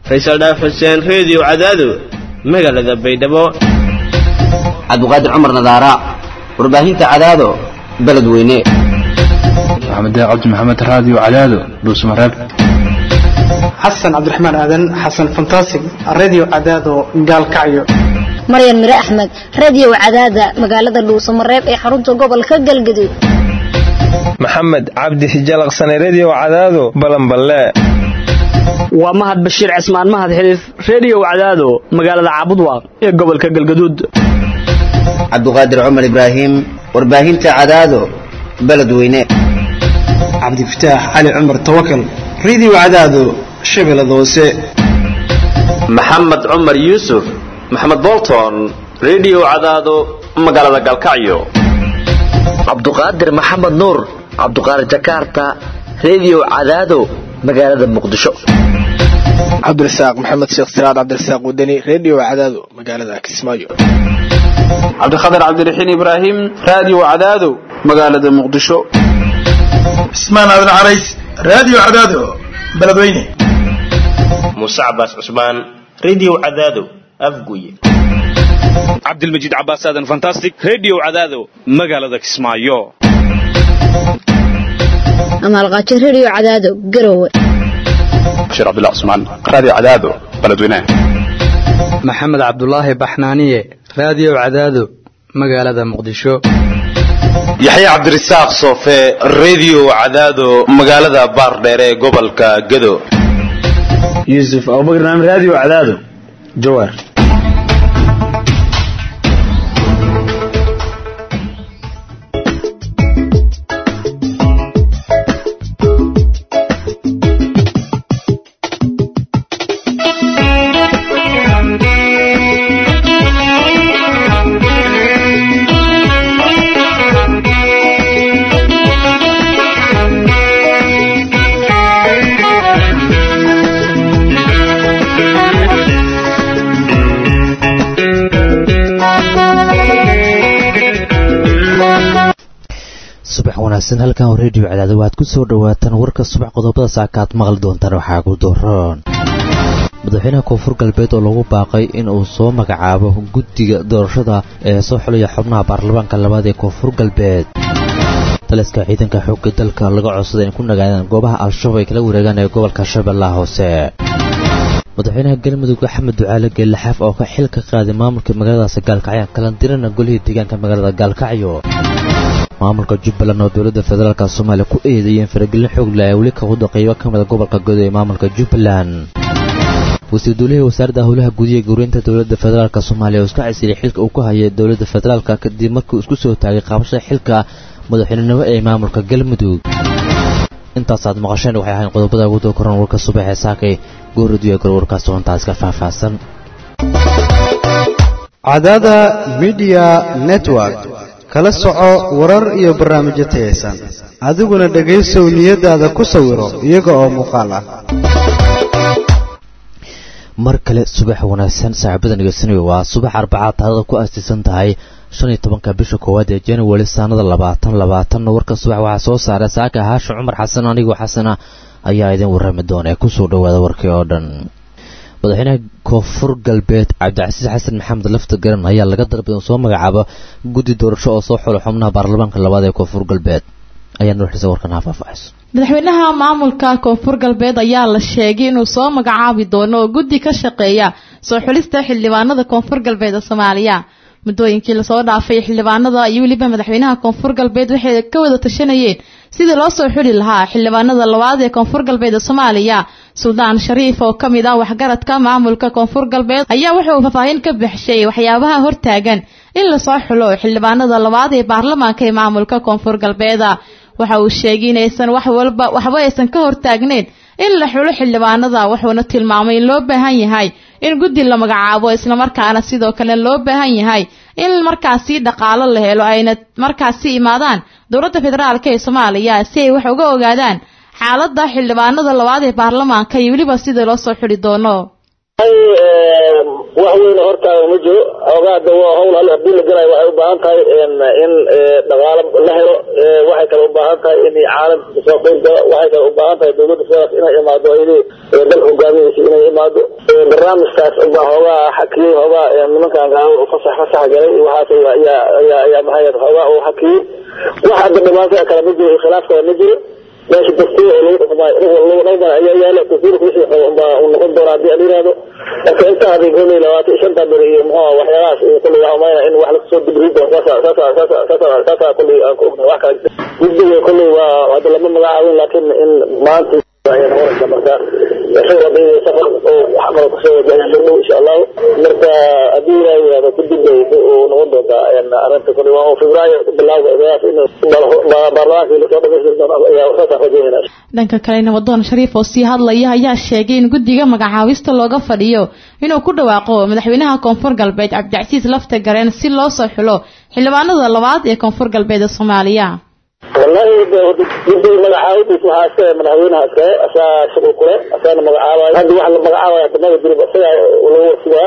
faysal dhaaf xuseen reediyo cadaado magaalada baydhabo cabdiqaadir cumar nadaara warbaahinta cadaado beledweyne maxamed cabdi maxamed raadiyo cadaado dhuusmareeb xasan cabdiraxmaan aadan xasan fantasig radio cadaado gaalkacyo maryan mire axmed radio cadaada magaalada dhuusamareeb ee xarunta gobolka galgaduud maxamed cabdi hijalaqsane redio cadaado balanballe waa mahad bashiir cismaan mahad xiliif redio cadaado magaalada caabudwaaq ee gobolka galgaduud cabdiqaadir cumar ibraahim warbaahinta cadaado beledweyne cabdifataax cali cumar tawakal radio cadaado shabeellada hoose maxamed cumar yuusuf maxamed bolton redio cadaado magaalada galkacyo cabduqaadir maxamed nuur cabduqaadir jakarta redio cadaado magaalada muqdisho cabdirasaaq maxamed sheekh siraad cabdirasaaq wadani redio cadaado magaalada kismaayo cabdikhatar cabdiraxiin ibraahim radio cadaado magaalada muqdisho cismaan aadan carays radio cadaado beledweyne muuse cabaas cusmaan redio cadaado afguye cabdilmajiid cabaas aadan fantastic redio cadaado magaalada kismaayo amaalqaajo redio cadaado garowe bashiir cabdullah cusmaan radio cadaado beledweyne maxamed cabdulaahi baxnaaniye radio cadaado magaalada muqdisho yaxye cabdirasaaq soofe redio cadaado magaalada baardheer ee gobolka gado yuusuf abubakar naam radio cadaado jawaar wanaagsan halkan redio cadaado waxaad ku soo dhawaataan warka subax qodobada saaka aad maqli doontaan waxaa ku dooroon madaxweynaha koonfur galbeed oo lagu baaqay in uu soo magacaabo guddiga doorashada ee soo xulaya xubnaha baarlamaanka labaad ee koonfur galbeed taliska ciidanka xoogga dalka laga codsaday in ku nagaadaan goobaha al-shabaab ay kala wareegaan ee gobolka shabeellaha hoose madaxweynaha galmudug axmed ducaale geellaxaaf oo ka xil ka qaaday maamulka magaaladaasi gaalkacyo kalandirana golihii deegaanka magaalada gaalkacyo maamulka jubbaland oo dowladda federaalk soomaaliya ku eedeeyeen faragelin xoogle ay weli ka wado qaybo ka mida gobolka godo ee maamulka jubbaland wasiir duulihii wasaaradda howlaha gudiga gowreynta dowladda federaalk soomaaliya oo iska casiray xilka uu ku hayay dowladda federaalk kadib markii uu isku soo taagay qaabashada xilka madaxweynenimo ee maamulka galmudug intaasaad maqasheen waxay ahayn qodobada ugu doo koran warka subaxee saakay gooradiyo gor warkaas doontaas ka faahfaahsan cadaada midiya network kala soco warar iyo barnaamijyo tayaysan adiguna dhegaysow niyadaada ku sawiro iyaga oo muuqaal ah mar kale subax wanaagsan saaxiibada nageysanaya waa subax arbacaad taadada ku aastaysan tahay shan iyo tobanka bisha koowaad ee january sanada labaatan labaatanna warka subax waxaa soo saaray saaka haashin cumar xasan anigoo xasana ayaa idin warrami doona ee kusoo dhawaada warkii oo dhan madaxweynaha koonfur galbeed cabdicasiis xasan maxamed lafta garan ayaa laga dalbay in soo magacaabo guddi doorasho oo soo xulo xubnaha baarlamaanka labaad ee koonfur galbeed ayaa nuuxisa warkan ha faahfaahayso madaxweynaha maamulka koonfur galbeed ayaa la sheegay inuu soo magacaabi doono oo guddi ka shaqeeya soo xulista xildhibaanada koonfur galbeed ee soomaaliya muddooyinkii lasoo dhaafay xildhibaanada iyo weliba madaxweynaha koonfur galbeed waxay ka wada tashanayeen sidii loo soo xuli lahaa xildhibaanada labaad ee koonfur galbeed ee soomaaliya suldaan shariif oo ka mid ah waxgaradka maamulka koonfur galbeed ayaa wuxuu faahfaahin ka bixishay waxyaabaha hortaagan in lasoo xulo xildhibaanada labaad ee baarlamaanka ee maamulka koonfur galbeeda waxa uu sheegay inaysan wax walba waxba aysan ka hortaagneyn in la xulo xildhibaanada wuxuuna tilmaamay in loo baahan yahay in guddi la magacaabo islamarkaana sidoo kale loo baahan yahay in markaasi dhaqaalo la helo ayna markaasi imaadaan dowladda federaalk ee soomaaliya si ay wax uga ogaadaan xaaladda xildhibaanada labaad ee baarlamaanka iyo weliba sidii loo soo xuli doono wax weyn hortaaga ma jiro ogaada waa hawl alle hadii la galayo waxay u baahan tahay in dhaqaalo la helo waxay kale u baahan baahan tahay in caalamka kasoo qeyb gala waxay kale u baahan tahay dowladda federaalka inay imaado ayadii dalka hogaaminaysa inay imaado barnaamijkaas baa hoogaa xakiyey hoogaa nimankan gaalo fasax fasax galay iyo waxaas ayaa ayaa ayaa maxay hoogaa uu xakiyey wax hadda dhibaato kale ma jiro khilaaf kale ma jiro meesha dastuur oo lagu dhaqmaayo lagu dhaqmaayo ayaa yaala dastuurka wixii baa uu noqon doona haddii aan yihahdo marka intaa hadii kolley labaatan iyo shanta beri iyo muxuu waxyaalahaas iyo kolley waxaan umaynaa in wax lagasoo dibri doono saasa saasa saasa saasa saasa kolley aan ku ognahay wax kale guddiga kolley waa hadda lama magacaabin laakiin in maanta ayaa noqonaysa marka isaga hadii safar oo wax kale kusoo wajahaya dhow insha allahu marka haddii ilaahay yihahdo kadib bay uu noqon doontaa arrinta kolley waa oo febraayo bilawga igaas in baarlamaankii lasoo dhamaystiri doono ayaa saasaan rajeynayna dhanka kalena wadoon shariif oo sii hadlaya ayaa sheegay in guddiga magacaabista looga fadhiyo inuu ku dhawaaqo madaxweynaha koonfur galbeed cabdicasiis lafta gareen si loo soo xulo xildhibaanada labaad ee koonfur galbeed ee soomaaliya wallahi guddiga magacaabadiis waxaa iska madaxweynaha iskale asaa shuqul kule asaana magacaabayo hadda wax la magacaabayo hadda maba jirib isaga lagu wasigaa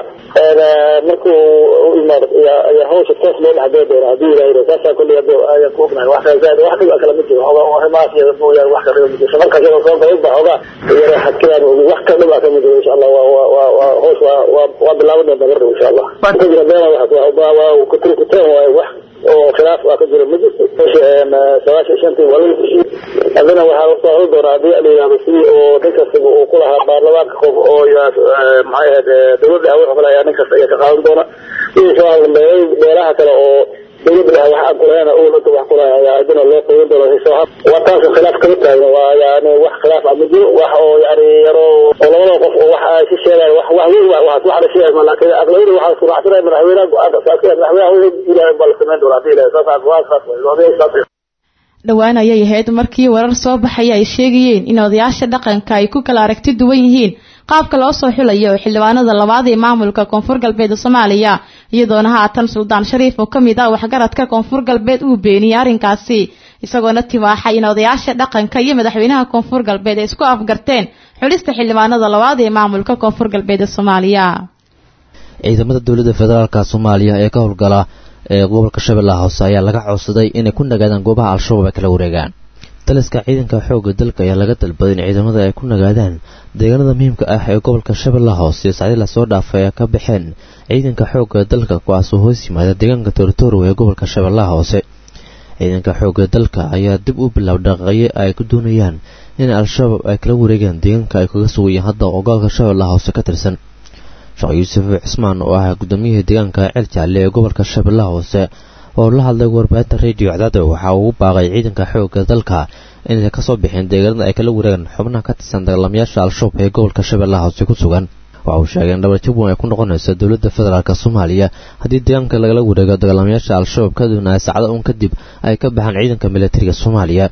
markuu u imaado ayaa ayaa hawsha toos loo dhexgeli doona haddii ilaah yidhaho saasaa kolley hadda ayaan ku ognahay wax kale zaaid wax dhiba kale ma jiro hogaa arrimahaas iyada mooyaane wax kale dhiba ma jiro shamarkaas iyada soo galay ba hogaa yara xadkiraan ogi wax kale dhiba kama jiro insha allah waa waa waa waa hawsh waa waa waa bilaaban doonta mar dhow insha allah wax ka jira beena waxaas waa waa kutri kuteen waaye wax oo khilaaf waa ka jiro ma jirto sagaashan shantii waa lagu heshiiyey haddana waxaa lasoo holi doonaa haddii la yidhahdo sidii oo nin kastaba uu ku lahaa baarlamaanka qof oo maxay ahayd dowladda awood kale ayaa nin kasta ayaa ka qaadan doona sidii soo hadlambeeyay beelaha kale oo dowladda dhaha wax aan kulehena owlada wax kulahay ayaa haddana loo qeybin doona soo had waa taas khilaaf kama taagno waa yani wax khilaaf ah ma jiro wax oo yani yaro oo labada qof oo wax ay si sheegayo wax wax weyn wax wax la sheegayo ma laakiin aqlabiyada waxaa isku raacsanaya madaxweynaha go-aanka saaskeed madaxweynaha wixii ilaahay baa la samayn doona haddii ilaahay saas waa saas waa saas dhowaan ayay ahayd markii warar soo baxaya ay sheegayeen in odayaasha dhaqanka ay ku kala aragti duwan yihiin qaabka loo soo xulayo xildhibaanada labaad ee maamulka koonfur galbeed soomaaliya iyadoona haatan suldaan shariif oo kamid ah waxgaradka koonfur galbeed uu beeniyey arrinkaasi isagoona tibaaxay in odayaasha dhaqanka iyo madaxweynaha koonfur galbeed ay isku afgarteen xulista xildhibaanada labaad ee maamulka koonfur galbeed ee soomaaliya ciidamada dowladda federaalka soomaaliya ee ka howlgala ee gobolka shabeellaha hoose ayaa laga codsaday inay ku nagaadaan goobaha al-shabaab ay kala wareegaan taliska ciidanka xoogga dalka ayaa laga dalbaday in ciidamada ay ku nagaadaan deegaanada muhiimka ah ee gobolka shabeellaha hoose sacdii lasoo dhaafay ay ka baxeen ciidanka xoogga dalka kuwaasoo hoos yimaada deegaanka torotoro ee gobolka shabeellaha hoose ciidanka xoogga dalka ayaa dib u bilaab dhaqaqyo ay ku doonayaan in al-shabaab ay kala wareegaan deegaanka ay kaga sugayeen hadda oo gobolka shabeellaha hoose ka tirsan sheekh yuusuf cismaan oo ah gudoomiyihii deegaanka ceel jaalle ee gobolka shabeellaha hoose oo la hadlay warbaahinta radio cadaado waxa uu u baaqay ciidanka xoogga dalka inay kasoo bixeen deegaanada ay kala wareegaan xubnaha ka tirsan dagaalamayaasha al-shabaab ee gobolka shabeellaha hoose ku sugan waxa uu sheegay in dhabarjab weyn ay ku noqonayso dowladda federaalk soomaaliya haddii deegaanka lagala wareego dagaalamayaasha al-shabaab ka doonaya saacado un kadib ay ka baxaan ciidanka militariga soomaaliya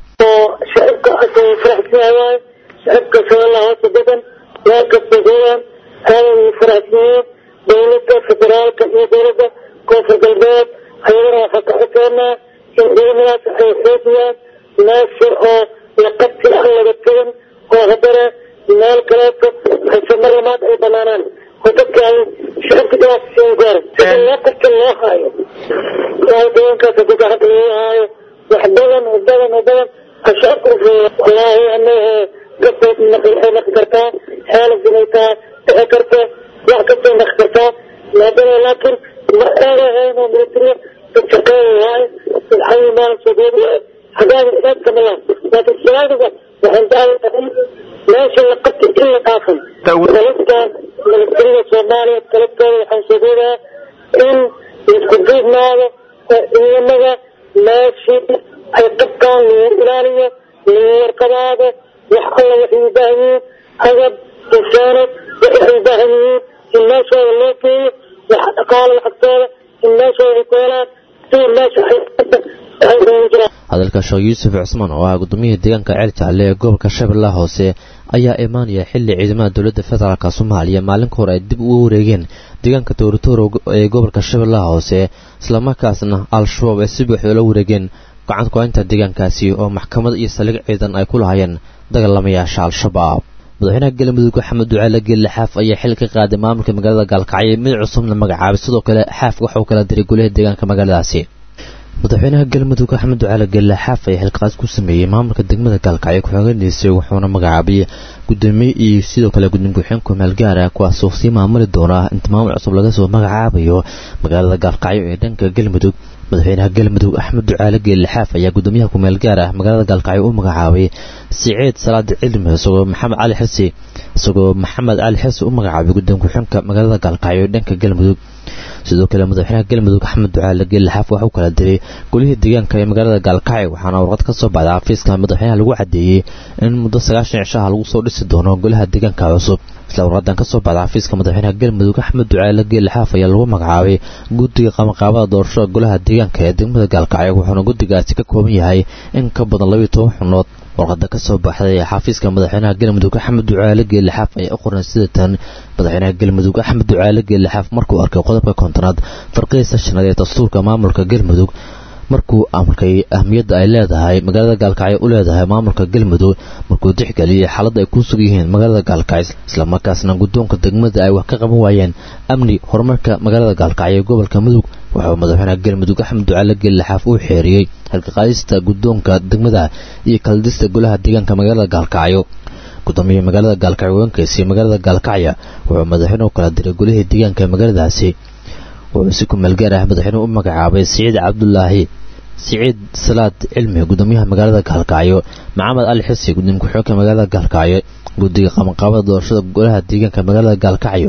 shacabka shabeellaha hoose degan meel kasta joogaan aaday faraxsiiyeen dowladda federaalka iyo dowladda koonfur galbeed ayagana waxaa ka codseenaa in ciidamadaas ay xoojiyaan meesha oo laqabti ah laga tegan oo haddana meel kaleeto hayse mar lamaad ay banaanaan oo dadka ay shacabka dhibaatasiin gaaran sida loo qabta loo haayo oo deegaankaas haddii gacanta lagu haayo wax badan oo badan oo badan a shacabka ufuuya wallaahi anahe gafood waxay naqi kartaa xeelad inay tahay dhici karta wax kastay naqi kartaa maadana laakiin ma eerahayn oo militariya dad shaqeeya waaye dadxayi maalin sogeed xagaada ilaadka malaan laakiin salaadiga waxaan dacwadahay meesha la qabti in la dhaafan dalabtan militariga soomaaliya talabtooda waxaan sogeedaa in isku duubnaado oo ciidamada meeshii ay qabtaan lagu ilaaliyo lagu warqabaado wax alla waxay u baahan yihiin agab insaanad waxay u baahan yihiin in meeshooda loo geeyo wax dhaqaalo lacagtooda in meeshooda ay ku helaan iyo meesha ay waxay ugu jiraan hadalka sheekh yuusuf cismaan oo ah gudoomiyihii deegaanka ceel jaalle ee gobolka shabeellaha hoose ayaa imaanaya xilli ciidamada dowladda federaalk soomaaliya maalinka hore ay dib uga wareegeen deegaanka toorotoro ee gobolka shabeellaha hoose islamarkaasna al-shabaab ay si buuxda la wareegeen gacanta ku-haynta deegaankaasi oo maxkamad iyo saldhig ciidan ay ku lahayeen dagaalamayaasha al-shabaab madaxweynaha galmudug axmed ducaale geelle xaaf ayaa xil ka qaaday maamulka magaalada gaalkacyo mid cusubna magacaabay sidoo kale xaaf waxa uu kala diray golaha deegaanka magaaladaasi madaxweynaha galmudug axmed ducaale geelle xaaf ayaa xilqaas ku sameeyey maamulka degmada gaalkacyo ku-xigeendiisay wuxuuna magacaabay gudoomiye iyo sidoo kale gudoomiye ku-xigeenka maalgaar ah kuwaasoo sii maamuli doona inta maamul cusub laga soo magacaabayo magaalada gaalkacyo ee dhanka galmudug madaxweynaha galmudug axmed ducaale geelle xaaf ayaa gudoomiyaha ku-meel gaar ah magaalada gaalkacyo u magacaabay siciid salaadi cilmi isagoo maxamed cali xisi isagoo maxamed cali xisi u magacaabay gudoomiye ku-xigeenka magaalada gaalkacyo ee dhanka galmudug sidoo kale madaxweynaha galmudug axmed ducaale geelle xaaf waxa uu kala diray golihii deegaanka ee magaalada gaalkacyo waxaana warqad ka soo baxday xafiiska madaxweynaha lagu cadeeyey in muddo sagaashan cishaha lagu soo dhisi doono golaha deegaanka cusub isla warqadan ka soo baxday xafiiska madaxweynaha galmudug axmed ducaale geelle xaaf ayaa lagu magacaabay guddiga qabanqaabada doorashada golaha deegaanka ee degmada gaalkacyo wuxuuna guddigaasi ka kooban yahay in ka badan labayo toban xubnood warqada ka soo baxday ee xafiiska madaxweynaha galmudug axmed ducaale geelle xaaf ayaa u qoran sida tan madaxweynaha galmudug axmed ducaale geelle xaaf markuu arkay qodobka kontonaad farqihiisa shanaad ee dastuurka maamulka galmudug markuu amarkay ahmiyadda ay leedahay magaalada gaalkacyo u leedahay maamulka galmudug markuu tixgeliyey xaaladda ay ku sug yihiin magaalada gaalkacyo islamarkaasna guddoonka degmada ay wax ka qaban waayeen amni horumarka magaalada gaalkacyo ee gobolka mudug wuxuu madaxweynaha galmudug axmed ducaale geelle xaaf uu xeeriyey halkaqaadista guddoonka degmada iyo kaladista golaha deegaanka magaalada gaalkacyo gudoomiyaha magaalada gaalkacyo haweenkaysii magaalada gaalkacya wuxuu madaxweynuhu kala diray golihii deegaanka magaaladaasi wuxuu si ku meelgaar ah madaxweynuhu u magacaabay siciid cabdulaahi siciid salaad cilmi gudoomiyaha magaalada gaalkacyo maxamed cali xisi gudoomiye ku-xigeenka magaalada gaalkacyo guddiga qabanqaabada doorashada golaha deegaanka magaalada gaalkacyo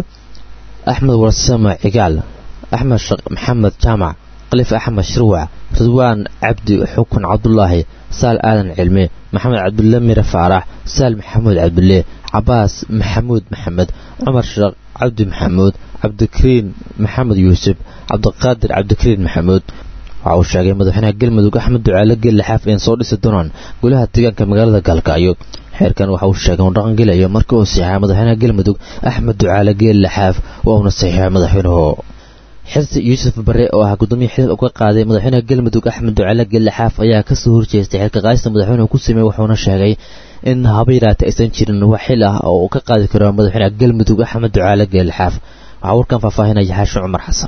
axmed warsame cigaal axmed sheekh maxamed jaamac kalif axmed shirwac ridwaan cabdi xukun cabdulaahi saal aadan cilmi maxamed cabdulle mire faarax saal maxamuud cabdulle cabaas maxamuud maxamed cumar sheekh cabdi maxamuud cabdikariin maxamed yuusuf cabdiqaadir cabdikariin maxamuud waxa uu sheegay madaxweynaha galmudug axmed ducaale geelle xaaf in soo dhisi doonaan golaha deegaanka magaalada gaalkacyo xeerkan waxa uu sheegay uu dhaqangelayo markii uu saxiixay madaxweynaha galmudug axmed ducaale geelle xaaf waa uuna saxiixay madaxweynuhu xirsi yuusuf bare oo ah gudoomiye xilal uga qaaday madaxweynaha galmudug axmed ducaale geelle xaaf ayaa kasoo horjeestay xilka qaadista madaxweynuhu ku sameeyey wuxuuna sheegay in haba yaraata aysan jirin wax xil ah oo uu ka qaadi karo madaxweynaha galmudug axmed ducaale geelle xaaf waxaa warkan faahfaahinaya xaashi cumar xasan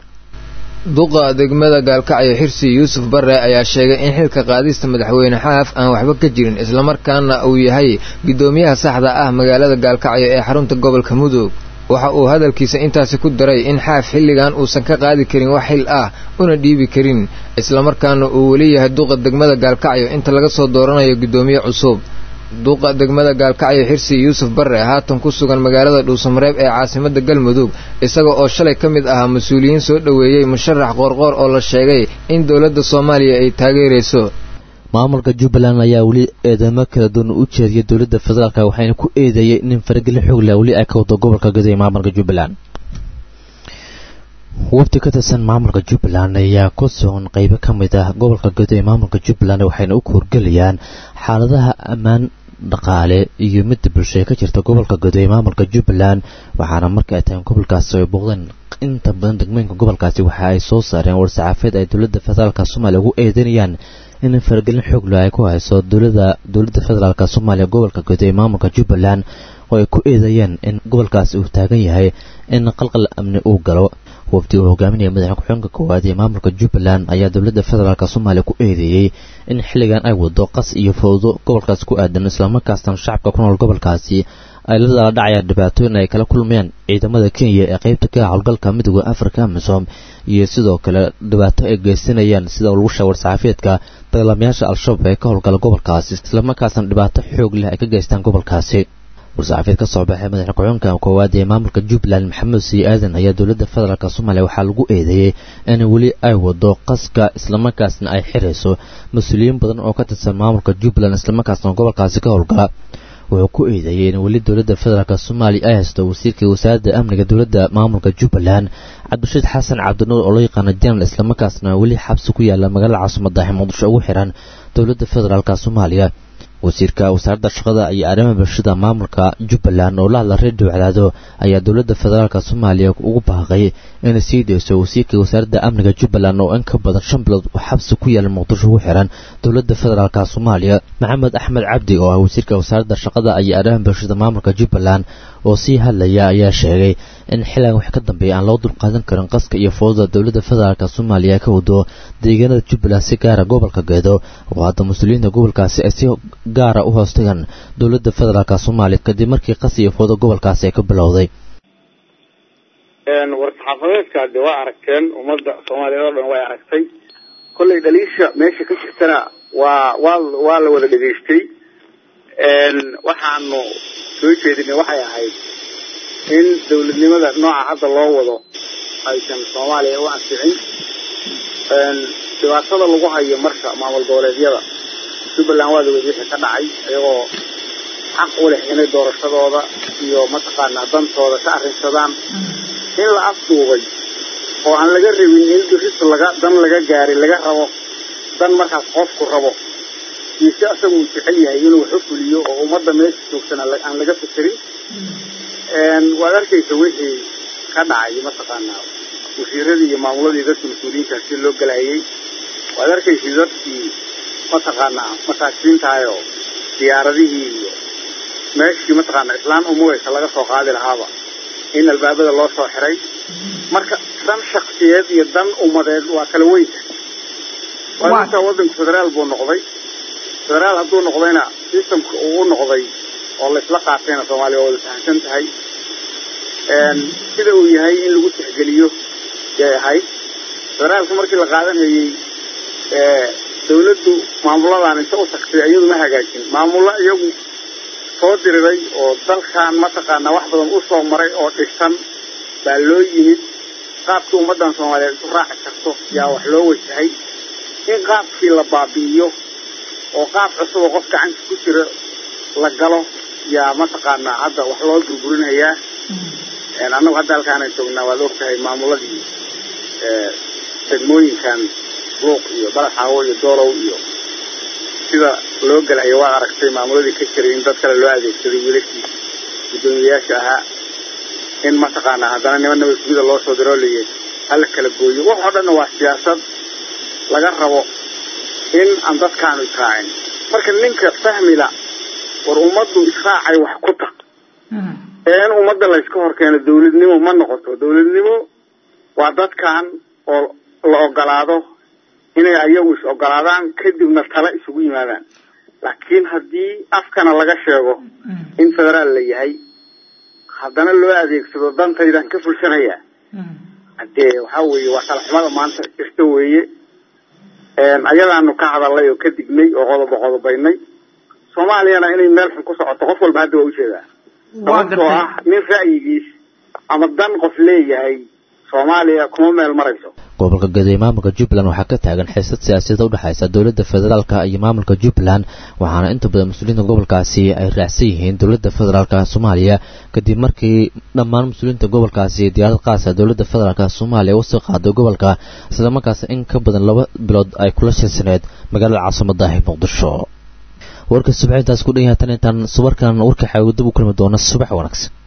duqa degmada gaalkacyo xirsi yuusuf bare ayaa sheegay in xilka qaadista madaxweyne xaaf aan waxba ka jirin islamarkaana uu yahay gudoomiyaha saxda ah magaalada gaalkacyo ee xarunta gobolka mudug waxa uu hadalkiisa intaasi ku daray in xaaf xilligan uusan ka qaadi karin wax xil ah una dhiibi karin islamarkaana uu weli yahay duqa degmada gaalkacyo inta laga soo dooranayo gudoomiye cusub duqa degmada gaalkacyo xirsi yuusuf bare haatan ku sugan magaalada dhuusamareeb ee caasimada galmudug isaga oo shalay ka mid ahaa mas-uuliyiin soo dhoweeyey musharax qoorqoor oo la sheegay in dowladda soomaaliya ay taageerayso maamulka jubbaland ayaa weli eedamo kala duwan u jeediyay dowladda federaalk waxayna ku eedeeyey nin faragelin xoog leh weli ay ka wado gobolka gaday maamulka jubbaland wafdi ka tirsan maamulka jubbaland ayaa ku sugan qeybo ka mid ah gobolka gaday ee maamulka jubbaland waxayna u koorgelayaan xaaladaha ammaan dhaqaale iyo midda bulsho ee ka jirta gobolka godo ee maamulka jubbaland waxaana marka ay tahay gobolkaasi ay booqdeen inta badan degmooyinka gobolkaasi waxa ay soo saareen war-saxaafeed ay dowladda federaalk soomaaliya ugu eedeynayaan in faragelin xoogla ay ku hayso dowlada dowladda federaalk soomaaliya gobolka godo ee maamulka jubbaland oo ay ku eedeeyeen in gobolkaasi uu taagan yahay in qalqal amni uu galo wafdi uu hogaaminaya madaxweyne ku-xigeenka koowaad ee maamulka jubbaland ayaa dowladda federaalk soomaaliya ku eedeeyey in xilligan ay wado qas iyo fowdo gobolkaasi ku aadan islamarkaasna shacabka ku nool gobolkaasi ay la dala dhacayaan dhibaatooyin ay kala kulmayaan ciidamada kenya ee qaybta ka howlgalka midooda afrika amisom iyo sidoo kale dhibaato ay geysanayaan sida lagu sheegay war-saxaafeedka dagaalamayaasha al-shabaab ee ka howlgala gobolkaasi islamarkaasna dhibaato xoog leh ay ka geystaan gobolkaasi war-saxaafeed ka soo baxay madaxne ku-xigeenka koowaad ee maamulka jubbaland maxamed sii aadan ayaa dowladda federaalk soomaaliya waxaa lagu eedeeyey in weli ay wado qaska islamarkaasna ay xirayso mas-uuliyiin badan oo ka tirsan maamulka jubbaland islamarkaasna gobolkaasi ka howlgala wuxuu ku eedeeyey in weli dowladda federaalk soomaaliya ay haysto wasiirkai wasaaradda amniga dowladda maamulka jubbaland cabdirashiid xasan cabdinuur oo loo yaqaano jenal islamarkaasna weli xabsi ku yaala magaalada caasimada muqdisho ugu xiran dowladda federaalk soomaaliya wasiirka wasaaradda shaqada iyo arrimaha bulshada maamulka jubbaland oo la hadla redio cadaado ayaa dowladda federaalk soomaaliya ugu baaqay inay sii deyso wasiirka wasaaradda amniga jubbaland oo in ka badan shan bilood uu xabsi ku yaala muqdisho ugu xiran dowladda federaalk soomaaliya maxamed axmed cabdi oo ah wasiirka wasaaradda shaqada iyo arrimaha bulshada maamulka jubbaland oo sii hadlaya ayaa sheegay in xilligan wax ka dambeeya aan loo dulqaadan karin qaska iyo fooda dowladda federaalk soomaaliya ka wado deegaanada jubbaland si gaara gobolka geedo oo hadda mas-uuliyiinta gobolkaasi ay si gaara u hoostagaan dowladda federaalk soomaaliya kadib markii qas iyo fooda gobolkaasi ay ka bilowday war-saxaafadeedka de waa aragteen ummadda soomaaliyeed oo dhan way aragtay kollay dhaliisha meesha ka jirtana waa waa waa la wada dhegaystay waxaanu soo jeedinay waxay ahayd in dawladnimada nooca hadda loo wado aysan soomaaliya u anficin dhibaatada lagu hayo marka maamul goboleedyada jubbaland waa lawed wixii ka dhacay iyagoo xaq u leh inay doorashadooda iyo mataqaanaa dantooda ka arrinsadaan in la afduubay oo aan laga rabin in diris laga dan laga gaarin laga rabo dan markaas qofku rabo iyo si asaga uu jecel yahay inuu wax u fuliyo oo ummadda meesha joogsan aan laga fikirin waad arkaysa wixii ka dhacay mataqaanaa wasiiradii iyo maamuladii dadka mas-uuliyiinta si loo galayay waad arkaysa dadkii mataqaanaa masaakiintahayoo diyaaradihii iyo meeshii mataqaanaa islaan umugaysa laga soo qaadi lahaaba in albaabada loo soo xiray marka dan shaksiyeed iyo dan ummadeed waa kala weynta waaintaa wadanku federaal buu noqday federaal hadduu noqdayna systemka uu u noqday oo laysla qaatayna soomaaliya waa wada fahamsan tahay sida uu yahay in lagu tixgeliyo yay ahayd federaalka markii la qaadanayey dawladdu maamuladan inta u tagtay iyadu ma hagaajin maamulo iyagu soo diriray oo dalkan mataqaanaa wax badan u soo maray oo dhisan baa loo yimid qaabkii ummaddan soomaaliyeed isu raaci karto yaa wax loo wajahay in qaabkii la baabi'iyo oo qaab cusub oo qof gacanta ku jira la galo yaa mataqaanaa hadda wax loo burburinayaa annagu hadda halkaana joognaa waad ogtahay maamuladii degmooyinkan luuq iyo balaxaawo iyo doolow iyo sida loo gelayo waad aragtay maamuladii ka jiray in dad kale loo adeegsaday wiilashii guddoomiyayaasha ahaa in mataqaanaa haddana niman nabad sugida loo soo diroo layihi hala kala gooyo wax oo dhanna waa siyaasad laga rabo in aan dadkaanu israacin marka ninka fahmila war ummaddu israacay wax ku taq ee in ummadda layska hor keeno dawladnimo ma noqoto dawladnimo waa dadkan oo la ogolaado inay ayagu is ogolaadaan kadibna tala isugu yimaadaan laakiin haddii afkana laga sheego in federaal la yahay haddana loo adeegsado dantaydan ka fulsanaya hadee waxa weeye waa talaxumada maanta jirta weeye ayadaanu ka hadalnay oo ka dignay oo qodobo qodobaynay soomaaliyana inay meel xun ku socoto qof walba hadda waa ujeedaa sababtoo ah nin ra'yigiis ama dan qof leeyahay soomaaliya kuma meel marayso gobolka gedo ee maamulka jubbaland waxaa ka taagan xiisad siyaasadeed u dhexaysa dowladda federaalka iyo maamulka jubbaland waxaana inta badan mas-uuliyiinta gobolkaasi ay raacsan yihiin dowladda federaalka soomaaliya kadib markii dhammaan mas-uuliyiinta gobolkaasi diyaarad qaasa dowladda federaalka soomaaliya usii qaaday gobolka islamarkaas in ka badan laba bilood ay kula shirsaneed magaalada caasimada ah muqdisho warka subax intaas ku dhan yahay tan intaan subarkan warka xaawidab u kulmi doona subax wanaagsan